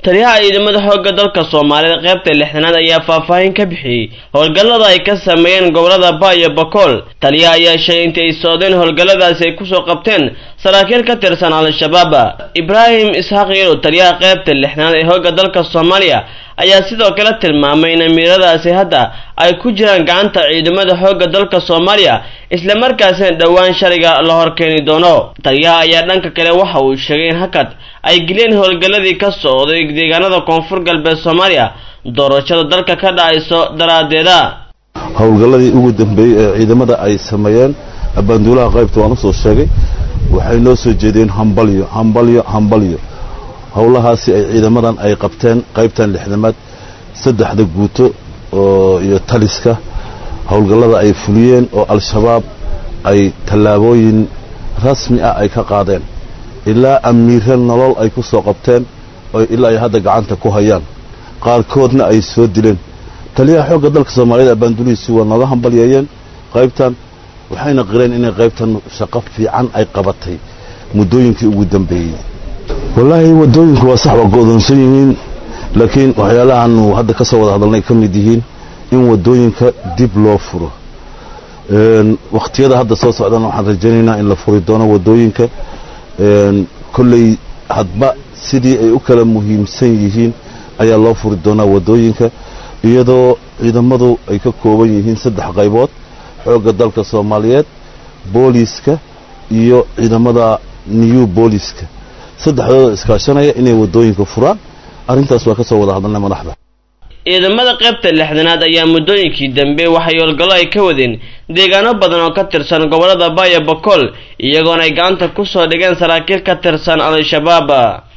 taliyaha ciidamada xoogga dalka soomaalida qaybta lixdanaad ayaa faahfaahin ka bixiyey howlgallada ay ka sameeyeen gobolada ba iyo bakool taliyaha ayaa sheegay intii ay socdeen howlgalladaasi ay kusoo qabteen saraakiil ka tirsan al-shabaab ibraahim isxaaq yaro taliyaha qaybta lixdanaad ee xoogga dalka soomaaliya ayaa sidoo kale tilmaamay in amiiradaasi hadda ay ku jiraan gacanta ciidamada xoogga dalka soomaaliya islamarkaasina dhowaan shariga la horkeeni doono taliyaha ayaa dhanka kale waxa uu sheegay in hakad ay geliyeen howlgalladii ka socday deegaanada koonfur galbeed soomaaliya doorashada dalka ka dhacayso daraaddeeda howlgalladii ugu dambeeyey ee ciidamada ay sameeyeen abaanduulaha qaybta waan usoo sheegay waxay noo soo jeediyeen hambalyo hambalyo hambalyo howlahaasi ay ciidamadan ay qabteen qaybtan lixdamaad saddexda guuto oo iyo taliska howlgallada ay fuliyeen oo al-shabaab ay tallaabooyin rasmi ah ay ka qaadeen ilaa amiire nolol ay ku soo qabteen oo ilaa ay hadda gacanta ku hayaan qaarkoodna ay soo dileen taliyaha xoogga dalka soomaaliyed abaandulihiisi waa nooga hambalyeeyeen qaybtan waxayna qireen inay qaybtan shaqo fiican ay qabatay muddooyinkii ugu dambeeyey wallaahi waddooyinku waa sax waa go'doonsan yihiin laakiin waxyaalahaanu hadda ka soo wada hadalnay ka mid yihiin in waddooyinka dib loo furo wakhtiyada hadda soo socdana waxaan rajaynaynaa in la furi doono waddooyinka kolley hadba sidii ay u kala muhiimsan yihiin ayaa loo furi doonaa waddooyinka iyadoo ciidamadu ay ka kooban yihiin saddex qaybood xoogga dalka soomaaliyeed booliiska iyo ciidamada new booliiska saddexdooda iskaashanaya inay waddooyinka furaan arrintaas waa ka soo wada hadalnay madaxda ciidamada qaybta lixdanaad ayaa muddooyinkii dambe waxay howlgallo ay ka wadeen deegaano badan oo ka tirsan gobolada baaya bakool iyagoona ay gacanta ku soo dhigeen saraakiil ka tirsan al-shabaab